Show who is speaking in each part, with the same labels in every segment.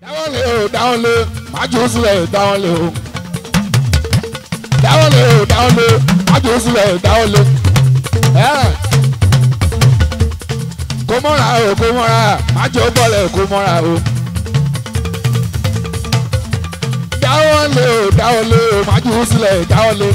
Speaker 1: dáwọ́ lé o dáwọ́ lé májú sílẹ̀ dáwọ́ lé o dáwọ́ lé o dáwọ́ lé májú sílẹ̀ dáwọ́ lé ẹ̀ kó mọ́ra o kó mọ́ra májú bọ́lẹ̀ kó mọ́ra o dáwọ́ lé o dáwọ́ lé o májú sílẹ̀ dáwọ́ lé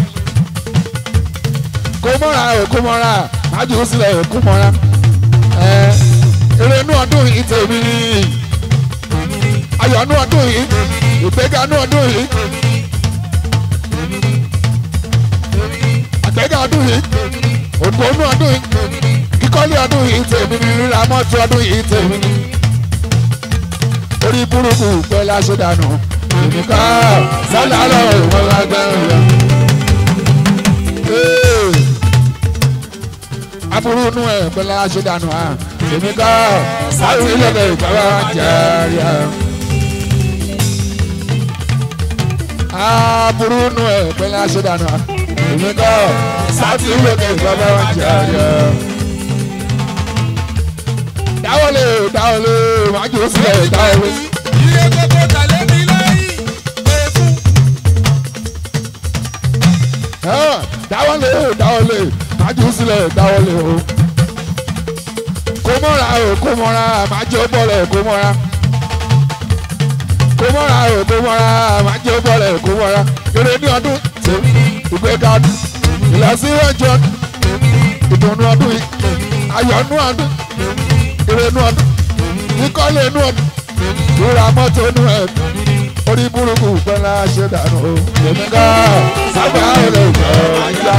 Speaker 1: kó mọ́ra o kó mọ́ra májú sílẹ̀ kó mọ́ra ẹ̀ eré inú ọdún yìí tèmi ni ayọ̀ inú ọdún yìí ìgbéga inú ọdún yìí àgbéga ọdún yìí òdùkọ inú ọdún yìí kíkọ́lé ọdún yìí tèmi ni rírà mọ́tò ọdún yìí tèmi ni orí burúkú pẹ́ láṣẹ dànù ìníká sálà lọ ìwọ̀n lágbẹ́rún yẹn. aburú inú ẹ̀ pẹ́ láṣẹ dànù à ìníká sálà ìlọ́dẹ̀ ìgbàlá jẹ́rìí à. aburú inú ẹ̀ pẹ́ láṣẹ dànù à ìníká sálà ìlọ́dẹ̀ ìgbàlá jẹ́rìí à dáwọlé dáwọlé wájú sílẹ̀ dáwọlé.
Speaker 2: iye gbogbo tàlẹ́ mi lẹ́yìn pé fún.
Speaker 1: dáwọlé dáwọlé wájú sílẹ̀ dáwọlé o. kó mọ́ra o kó mọ́ra májò bọ́lẹ̀ kó mọ́ra. kó mọ́ra o kó mọ́ra májò bọ́lẹ̀ kó mọ́ra. eré ní ọdún tèmi ìgbéga ọdún ìlọsíwájú ọdún ìdùnnú ọdún yìí ayọ̀ nú ọdún ìrẹ̀nú ọdún ìkọ́lé inú ọdún ìrora mọ́tò inú ẹ̀ orí burúkú pẹ́lá ṣe dànù o èmi ká sábà rẹ̀ jọ ajá.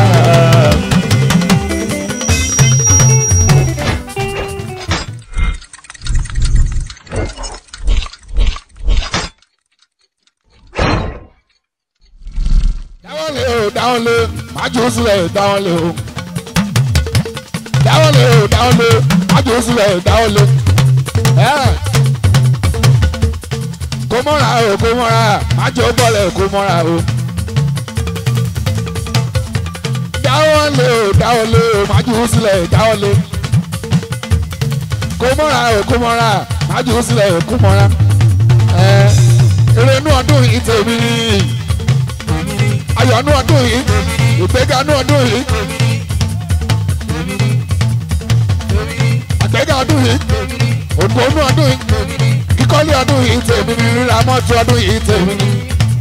Speaker 1: dáwọ́lé o dáwọ́lé májú sílẹ̀ dáwọ́lé o dáwọ́lé o dáwọ́lé májú sílẹ̀ dáwọ́lé kó mọ́ra o kó mọ́ra májú bọ́lẹ̀ kó mọ́ra o dáwọ́lé o dáwọ́lé o májú sílẹ̀ dáwọ́lé kó mọ́ra o kó mọ́ra májú sílẹ̀ kó mọ́ra eré inú ọdún yìí tèmi ayọ̀ inú ọdún yìí ìgbéga inú ọdún yìí. àgbẹ̀gà ọdún yìí òdùkọ inú ọdún yìí kíkọ́lé ọdún yìí tèmi ni rírà mọ́tò ọdún yìí tèmi ni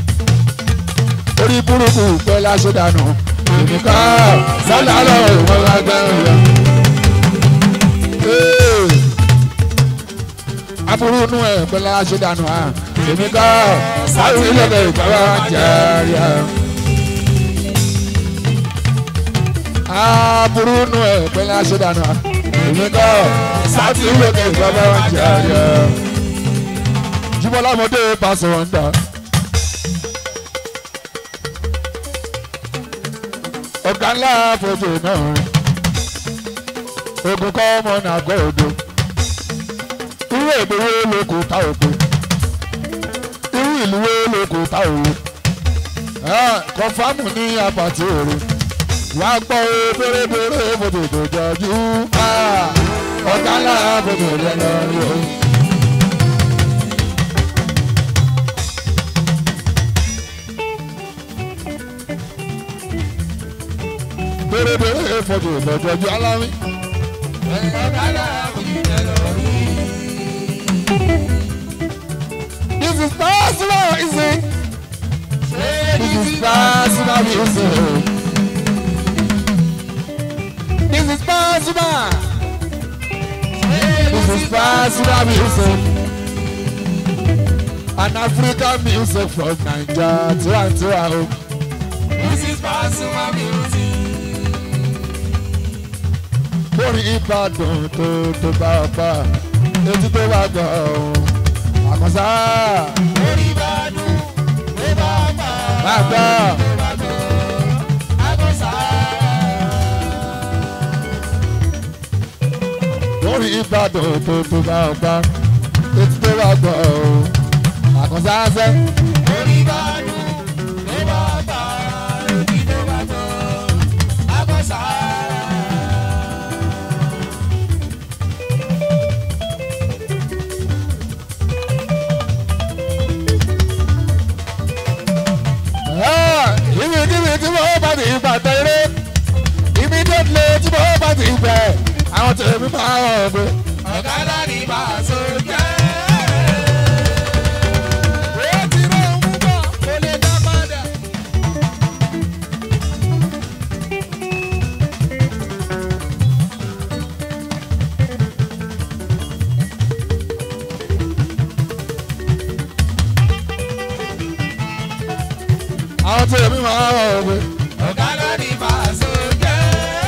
Speaker 1: orí burúkú pẹ́ láṣẹ dànù ìníká sálà lọ ìwọ̀n lágbẹ́rún yẹn. aburú inú ẹ̀ pẹ́ láṣẹ dànù à ìníká sálà ìlọ́dẹ̀ ìgbàlá jẹ́rìí à. aburú inú ẹ̀ pẹ́ láṣẹ dànù à ìníká sáàtì lókè bàbá wa jàre. Jíbọ́lá ọmọdé bá sọ̀rọ̀ ń dà. Ọ̀gá ńlá fojú náà rìn. Ogun kọ́ ọmọ náà gbọ́ odò. Irú èdè wo ló kò ta òkú? Irú ìlú wo ló kò ta òru? Kọ̀fámù ní apàtì òru. Wàá gbọ́ bèrèbèrè fòtò tó jọjú ọ̀gá ńlá gbogbo rẹ̀ lọ rí o. Bèrèbèrè fọdù ìlọ́jọ́jú aláwí.
Speaker 2: ọ̀gá náà kò ní jẹ́ lọ rí.
Speaker 1: This is personal music. This is personal music. This is personal. This is personal music. An African music from Naija tiwantiwa o.
Speaker 2: This is Pasuma music.
Speaker 1: Lórí Ìbàdàn tó tó bá ọba, etí tó bá gbọ́ ọ̀hún. Àkànṣá
Speaker 2: Orí bá dùn, ló bá pa.
Speaker 1: bá gbọ́.
Speaker 2: Ló bá gbọ́, àgọ́sà.
Speaker 1: Lórí Ìbàdàn tó tó bá ọba, etí tó bá gbọ́ ọ̀hún. Àkànṣá ṣẹ́.
Speaker 2: Orí bá dùn, ló bá pa. Etí ló bá gbọ́, àgọ́sà.
Speaker 1: àwọn tèmi máa rọ̀ pé
Speaker 2: ọ̀gá láti bá a so jẹ́. ó ti rọ̀ ń bọ̀ kó lè dá padà.
Speaker 1: àwọn tèmi máa rọ̀ pé
Speaker 2: ọ̀gá láti bá a so jẹ́.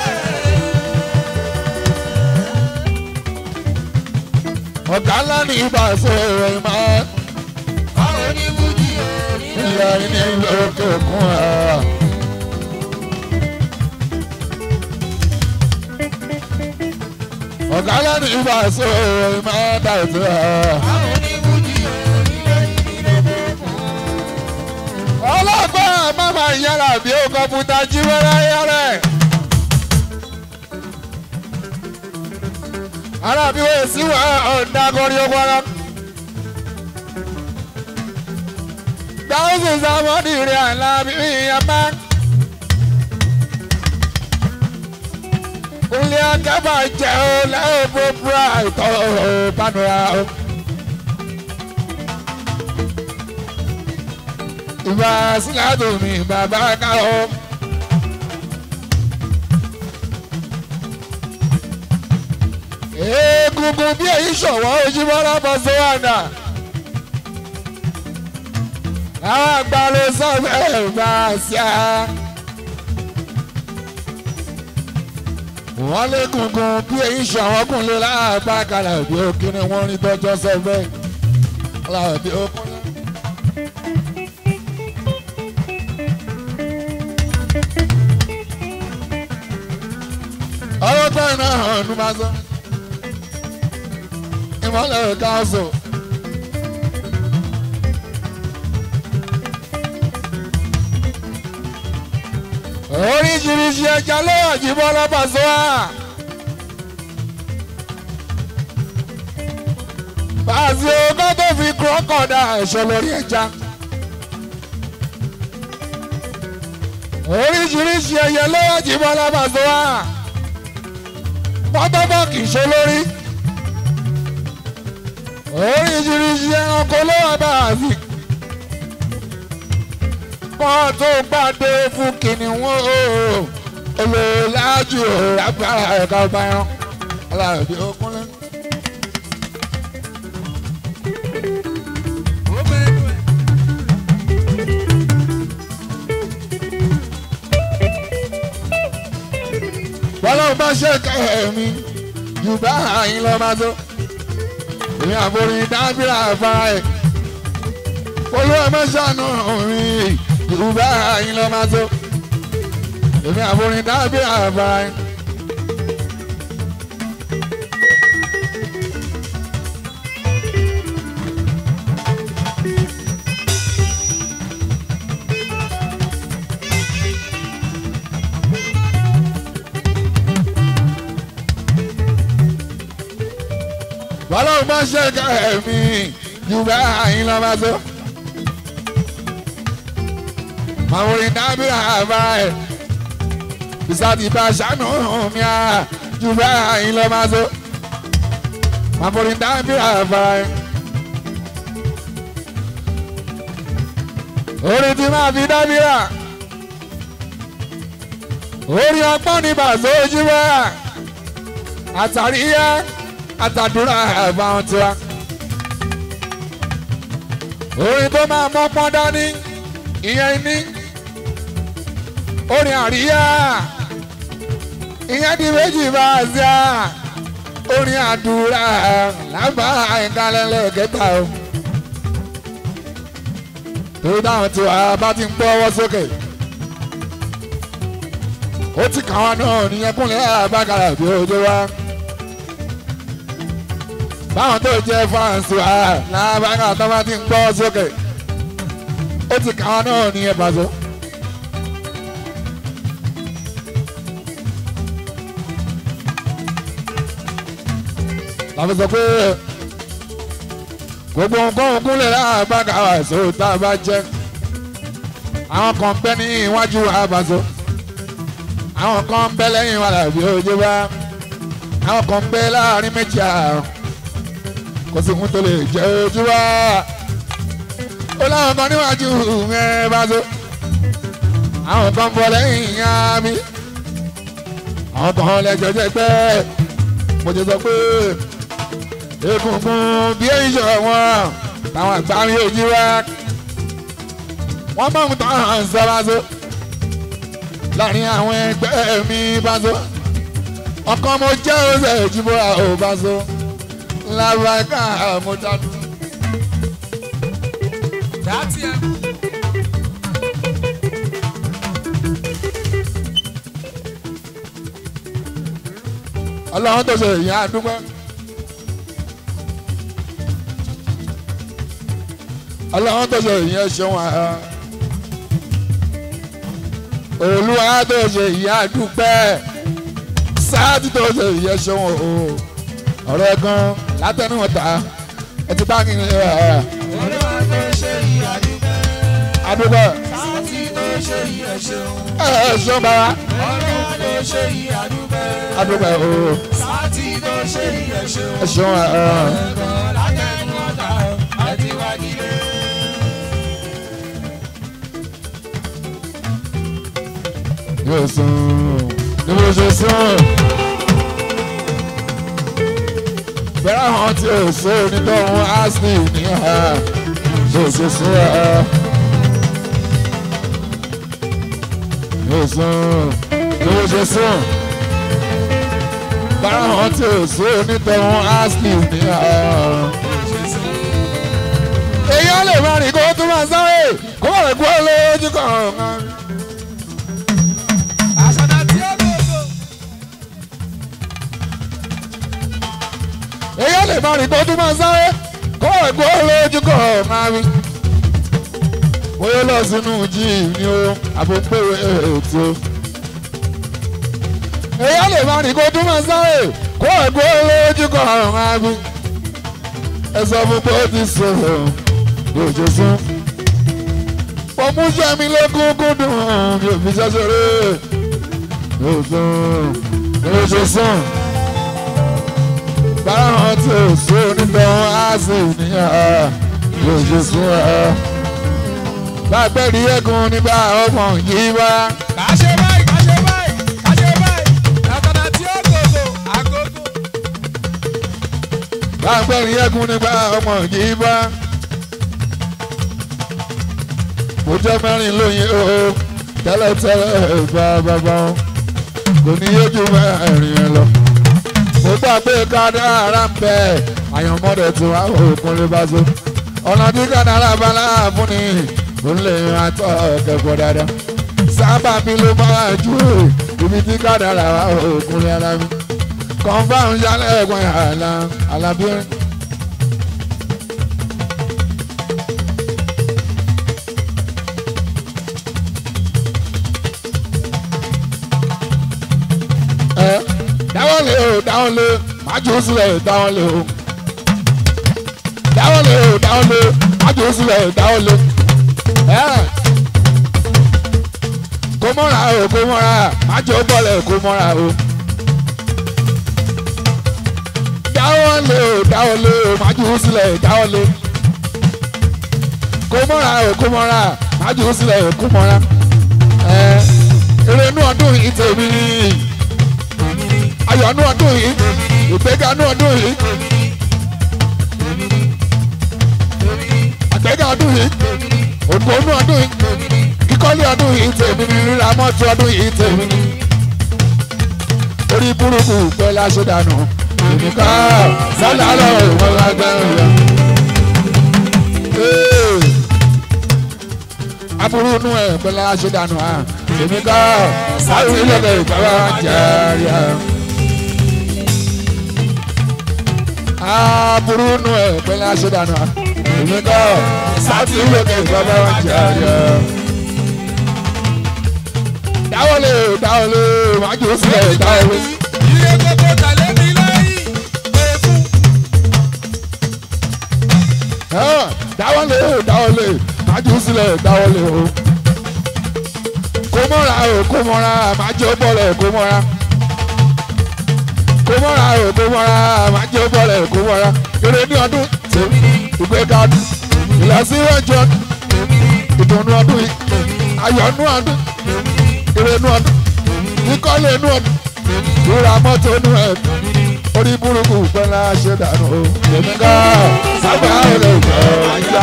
Speaker 1: ọ̀gá ńlá ní ìbáṣọ ìròyìn máa
Speaker 2: báwo ni fújì orí
Speaker 1: ń yẹ ní òkè òkun ẹ̀. ọ̀gá ńlá ní ìbáṣọ ìròyìn máa dà ètò ẹ̀.
Speaker 2: báwo ni fújì orí
Speaker 1: ọlọ́gbọ́n mama yàrá bí ó kọ́pútà jí wẹ́rẹ́ yẹ́rẹ́. ara bí wọ́n sì wá ọ̀dà kọrí ọgbọ́n. dáhùn sàmọ́dì rẹ̀ àlá bí ìyàmá. Kúnlé akẹ́bà jẹ́ ó lẹ́yìn búburú àìtọ́ panura o. Ìbá sílátò mi bàbá ká o. Egungun bí èyí ṣọ̀wọ́ ojúmọ́lá bọ́ sówàdà. Àwọn àgbà ló sọ bẹ́ẹ̀ bá a ṣá. wọ́n lé gungun bí èyí ṣàwọn kúnlẹ̀ láàbá kalẹ̀ bí ó kíni wọ́n rí tọ́jọ́ sọ bẹ́ẹ̀ láàbí ó kúnlẹ̀. ọlọ́gbọ́n náà hàn ní máa sọ ìmọ̀lẹ̀ káàsù. oríṣiríṣi ẹja ló wà jí bọ́lá pàṣẹ wá. pàṣẹ ogún tó fi kúrọ́kọ̀dà ẹ̀ṣọ́ lórí ẹja. oríṣiríṣi ẹyẹ ló wà jí bọ́lá pàṣẹ wá. pátápá kì í ṣe lórí. oríṣiríṣi ẹranko ló wà bá a sí wọ́n tó gbàdé fún kìnìún o olóòlájú lágbára ẹ̀ka ọba ẹran aláàbí okúnlẹ̀. bọ́lá bá ṣe kẹ́mi jù bá àyín lọ́ máa tó èmi àforí dábìrà àfárá ẹ̀ olúwa mẹ́sàn-án mi yorùbá yín lọ máa tó èmi àforin dábìí àbá yín. bọ́lá ò bá ṣe ká ẹ̀mí yorùbá yín lọ máa tó màwòrán dábìrì àbá ẹ̀ bisati bá ṣàánú mi à jù bá yín lọ máa so màwòrán dábìrì àbá ẹ̀. orin tí máa fi dábìrà orin ọgbọ́n ní bàzọ́ ojú bá àtàríyá àtàdúrà àbá wọn tiwa orin tó máa mọ́pọ́n dání ìyẹn ní orin àríyá ìyẹn di méjì bá a ṣe à orin àdúrà lábà ìkàlẹ́lẹ̀ kẹta o torí táwọn tí wàá bá ti ń gbọ́ ọwọ́ sókè ó ti kàn wá náà nìyẹn kúnlẹ̀ àbákàrà bí ojú wa báwọn tó jẹ́ fáǹsì wa lábàkàrà tó bá ti ń gbọ́ sókè ó ti kàn wá náà nìyẹn pàṣẹ. láti sọ pé gbogbo nǹkan kúnlẹ̀ láàbàkà àṣọ tá a bá jẹ́ àwọn kan bẹ́ ní iwájú àbàṣọ àwọn kan bẹ́ lẹ́yìn wa làbí ojú bá àwọn kan bẹ láàrin méjì àrùn kò sí fún tó lè jẹ ojú wa ó láwọn kan níwájú ẹ bá so àwọn kan bọ lẹ́yìn ìyá mi àwọn kan lẹ́jọ́ jẹ́ pé mo ti sọ pé egungun bí èyí ṣe wọn táwọn àgbà mi ò jí wá wọ́n mọ̀ ń tán hàn sọ bá so láàrin àwọn ẹgbẹ́ mi bá so ọkàn mo jẹ́ ọ̀sẹ̀ ìjìbọ̀ra ò bá so lábàáká mo dánú.
Speaker 2: Dátì ẹ̀.
Speaker 1: ọlọ́run tó ṣe ìyá àdúgbò. ọlọ́run tó ṣe ìyẹn ṣeun àá. olúwa tó ṣe ìyá àdúgbò. sáàtì tó ṣe ìyẹn ṣeun o. ọ̀rọ̀ gan látẹnuwọ̀ta ẹ ti bá kí n lè ẹ̀
Speaker 2: Olúwa tó ṣe ìyá dúpẹ́.
Speaker 1: àdúgbò.
Speaker 2: Sáàtì tó ṣe ìyá ṣeun.
Speaker 1: ẹ ẹ ṣeun bá wa
Speaker 2: Olúwa tó ṣe ìyá dúpẹ́.
Speaker 1: àdúgbò o.
Speaker 2: Sáàtì tó ṣe ìyá ṣeun.
Speaker 1: ẹ ṣeun ẹ.
Speaker 2: Ẹ̀kọ́ látẹnu ọ̀tá àti wájílé.
Speaker 1: yóò sùn ní mo ṣe sùn. bẹ́ẹ̀ hàn tí o sọ onítọ̀hún ashley ní ha yóò ṣe sùn ẹ̀. yóò sùn ní mo ṣe sùn. bẹ́ẹ̀ hàn tí o sọ onítọ̀hún ashley ní ha. èèyàn lè má rìn kó tó máa sáré kó má rẹ̀ kú ọ lójú kan.
Speaker 2: Àṣàdá tí ó gbogbo.
Speaker 1: èyí lè máa rìn kó tún máa sáré kó ẹ̀gbọ́n lójú kọ̀ máa rí. bóyá lọ sínú jíì ni ó àbòpéwé ètò. èyí lè máa rìn kó tún máa sáré kó ẹ̀gbọ́n lójú kọ̀ máa rí. ẹ sọ fún pé ó ti sọ̀rọ̀ lójú sún. pọ̀mú sẹ́mi lókùnkùn dùn mi ò fi ṣẹ́ṣẹ́rẹ́ lójú sún lójú sún báwọn tí ò sún nítorí á sì níyàn yóò ṣe sún ẹ. lágbẹ́rì ẹ̀gùn nígbà ọmọ yìí wá.
Speaker 2: Kàṣe báyìí, kàṣe báyìí, kàṣe báyìí. Àṣàdá tí ó gbogbo. Àgógó.
Speaker 1: lágbẹ́rì ẹ̀gùn nígbà ọmọ yìí wá. mo jẹ́ mẹ́rin lóyún o tẹ́lẹ̀tẹ́lẹ̀ bá bàbá wọn kò ní yójú mẹ́rin ẹ lọ. mo gbà pé kádàrá ń bẹ àyànmọ́dé tí wàá òkun lè bá so. ọ̀nà tí kádàrá bá láàbù ni ó lè máa tọ́ kẹ́kọ̀ọ́ dáadáa. sábà mi ló máa ju ibi tí kádàrá wà òkun lè ara mi. kọ́ńfàmù yálẹ̀ ẹ̀gbọ́n àlà àlàbírin. ẹ dáwọ́ lé o dáwọ́ lé májú sílẹ̀ dáwọ́ lé o dáwọ́ lé o dáwọ́ lé májú sílẹ̀ dáwọ́ lé ẹ kó mọ́ra o kó mọ́ra májú bọ́lẹ̀ kó mọ́ra o dáwọ́ lé o dáwọ́ lé o májú sílẹ̀ dáwọ́ lé kó mọ́ra o kó mọ́ra májú sílẹ̀ kó mọ́ra ẹ eré inú ọdún yìí tèmi ayọ̀ nú ọdún yìí ìgbéga nú ọdún yìí àgbéga ọdún yìí ògbó nú ọdún yìí kíkọ́lé ọdún yìí tèmi ni rírà mọ́tò ọdún yìí tèmi ni orí burúkú pẹ́ láṣẹ dànù ìmúká sálà lọ ìwọ́n lágbára rẹ̀. aburú nú ẹ̀ pẹ́ láṣẹ dànù ìmúká sálà ìlẹ̀kẹ̀ ìjọba jẹ́rìí ẹ̀. aburú nù ẹ pẹ̀lú aṣọdànù èmi kọ sáàtì lókè bàbá wa jẹ àárẹ. dáwọlé dáwọlé wájú sílẹ̀ dáwọlé.
Speaker 2: Ilé gbogbo tàlé mi lẹ́yìn. Èkú.
Speaker 1: dáwọlé dáwọlé wájú sílẹ̀ dáwọlé o. kó mọ́ra o kó mọ́ra májú bọ́lẹ̀ kó mọ́ra. kó mọ́ra o kó mọ́ra máa jẹ́ bọ́lẹ̀ kó mọ́ra eré ní ọdún tèmi ìgbéga ọdún ìlọsíwájú ọdún ìdùnnú ọdún yìí ayọ̀nú ọdún ìrẹ̀nú ọdún ìkọ́lé inú ọdún ìra mọ́tò inú ẹ̀ orí burúkú pẹ́lá ṣe dànù o èmi ká sábà lè jọ ajá.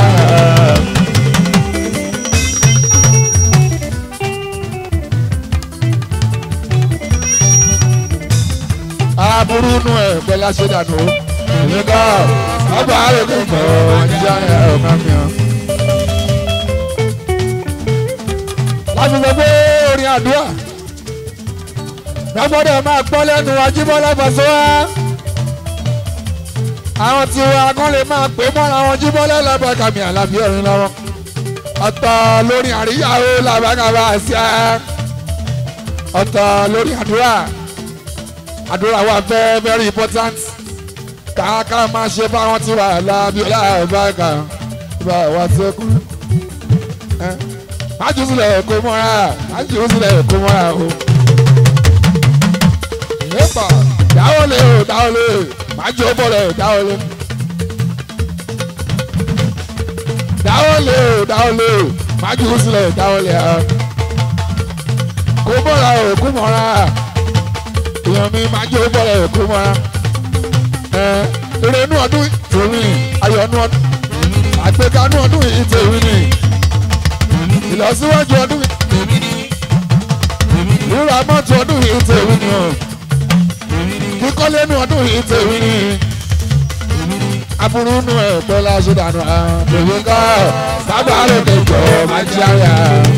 Speaker 1: aburú inú ẹ̀ pẹ́lá ṣe dànù o èmi ká sábà lè jọ ajá ọ̀gá mi hàn. láti sọ pé orin àdúrà lọ́gbọ́dọ̀ máa gbọ́ lẹ́nu Ajíbọ́lá Pasuma àwọn tí wa kan lè máa pè mọ́ra wọn Jíbọ́lá lábàkàmì àlàbí ọ̀rin lọ́wọ́ ọ̀tọ̀ lórí àríyáwó làbàkàmà àṣà ọ̀tọ̀ lórí àdúrà àdúrà wa very very important kàákà máa ṣe fáwọn tí wà lábí ọlábàkà ìbá wa sẹ́kù májú sílẹ̀ kó mọ́ra májú sílẹ̀ kó mọ́ra o nípa dáwọlé o dáwọlé májú bọ̀lẹ̀ dáwọlé. dáwọlé o dáwọlé májú sílẹ̀ dáwọlé a. kó bọ̀lá o kó mọ́ra èèyàn mi májú bọ̀lẹ̀ kó mọ́ra. eré inú ọdún tèmi ayọ̀ inú ọdún àgbéga inú ọdún yìí tèmi ni ìlọsíwájú ọdún rírà mọ́tò ọdún yìí tèmi ni o kíkọ́lé nu ọdún yìí tèmi ni aburú nu ẹ̀ pẹ́ láṣẹ dànù àbẹ̀wò ká sábà lóde jọ máa jí àyà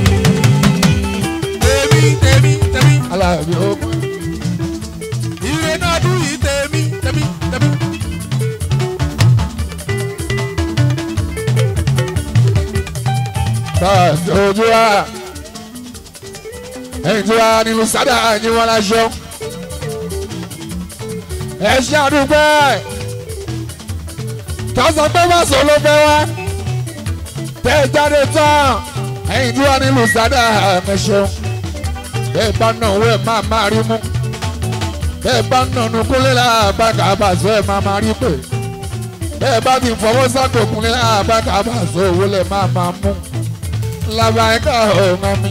Speaker 2: tèmi tèmi tèmi
Speaker 1: alábí ogun
Speaker 2: ire náà dùn yìí tèmi tèmi tèmi.
Speaker 1: báàsì ojú wa ẹ̀yìn tí wa nínú sádà ẹ̀yìn wọn láṣọ ẹ ṣe àdúgbò ẹ̀ tọ́sán pé má sọ ló fẹ́ wá tẹ́ ẹ jáde tán ẹ̀yìn tí wa nínú sádà ẹ̀mẹ̀ṣọ́ bẹ́ẹ̀ bá náà owó ẹ̀ máa máa rí mú bẹ́ẹ̀ bá náà nu kúnlẹ̀ láàbàkà àbàṣọ ẹ̀ máa máa rí pè bẹ́ẹ̀ bá ti fọwọ́ sáko kúnlẹ̀ láàbàkà àbàṣọ owó lẹ̀ máa máa mú labaika ọ̀hún mi.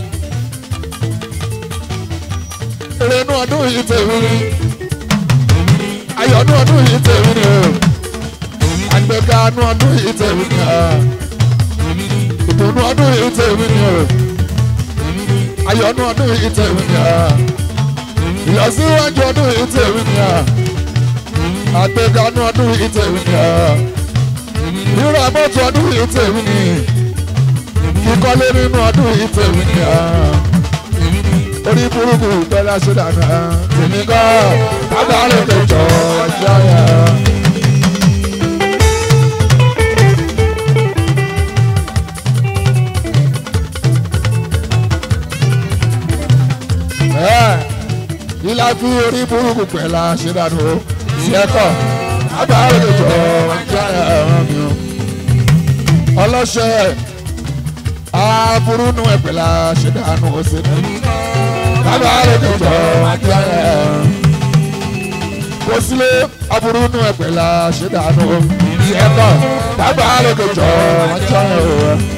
Speaker 1: Ìrẹ̀nú ọdún yìí tèmi ni. Ayọ̀nú ọdún yìí tèmi ni o. Àgbẹ̀gànú ọdún yìí tèmi ni o. Ìdùnnú ọdún yìí tèmi ni o. Ayọ̀nú ọdún yìí tèmi ni o. Ìlọsíwájú ọdún yìí tèmi ni o. Àgbẹ̀gànú ọdún yìí tèmi ni o. Rírà mọ́tò ọdún yìí tèmi ni kíkọ́lé nínú ọdún yìí tèmi ni orí burúkú bẹ́lá ṣe dànù tèmi kọ́ bàbá rẹ̀ lè jọ ọjọ́ yẹn. Ilá fi orí burúkú pẹ̀lá ṣe dànù o, ṣẹ́kọ̀, bàbá rẹ̀ lè jọ ọjọ́ yẹn mi o. Ọlọ́ṣẹ́ aburú nu ẹgbẹ́ la ṣe dànù ọ̀sẹ̀ ní. Bàbá rẹ̀ tó jọ ajá rẹ̀. Kò sílé aburú nu ẹgbẹ́ la ṣe dànù. Ìyẹn kọ́ bàbá rẹ̀ tó jọ ajá rẹ̀.